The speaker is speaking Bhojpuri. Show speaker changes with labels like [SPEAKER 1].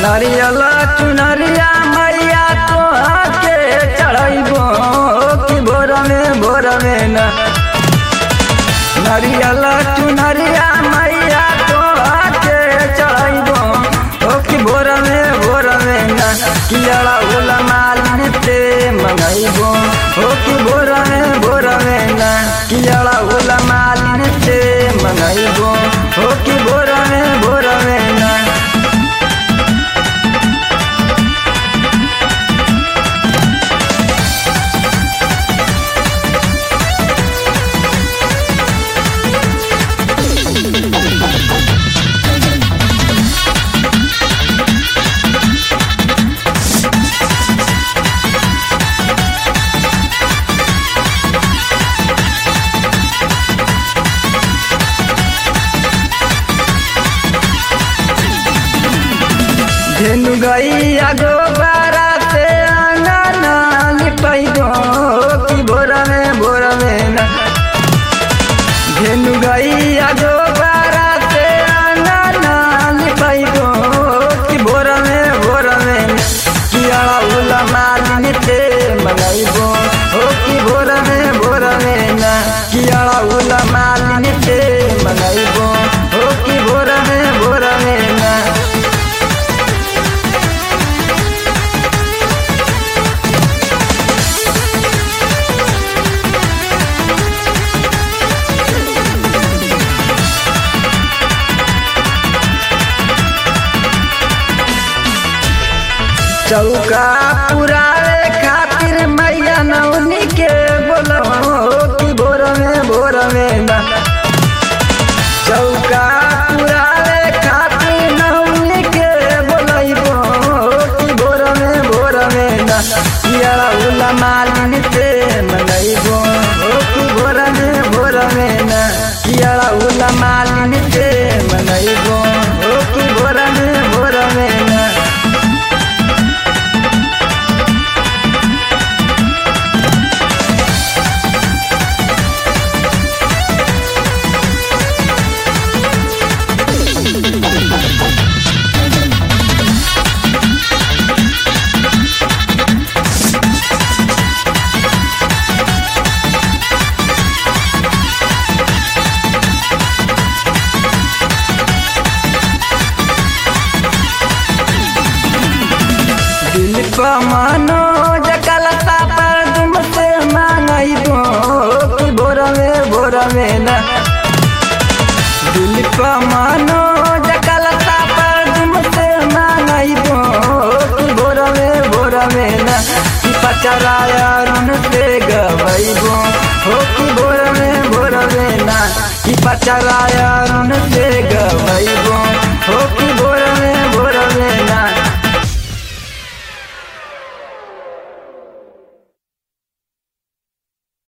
[SPEAKER 1] नारियल चुनरिया मैया तोहके चढ़ैबो कि भोर में भोर में न नारियल चुनरिया मैया तोहके चढ़ैबो ओ कि भोर में भोर में न कियड़ा होला मालिन ते मंगैबो ओ कि भोर में भोर में न कियड़ा होला मालिन ते मंगैबो ओ कि भोर में भोर में न धेनु गैया गोबारा से अंगना लिपैबो कि भोर में भोर में न धेनु गैया गोबारा से अंगना लिपैबो कि भोर में भोर में न किया उला मालिन ते मंगैबो ओ कि भोर में भोर में न किया उला मालिन ते मंगैबो ओ कि भोर में भोर में न चौका पुरावे खातिर मैया नौनी के बोलो कि भोर में भोर में न चौका पुरावे खातिर नौनी के बोलैबो कि भोर में भोर में न किया उला मालिन से मनैबो कि भोर में भोर में न किया उला मालिन से मनैबो कि भोर में भोर में न दिल को मानो जकलता पर तुमसे मांगैबो कि भोर में भोर में न दिल को मानो जकलता पर तुमसे मांगैबो कि भोर में भोर में न कि पचराया रुन से गवैबो हो कि भोर में भोर में न कि पचराया रुन से गवैबो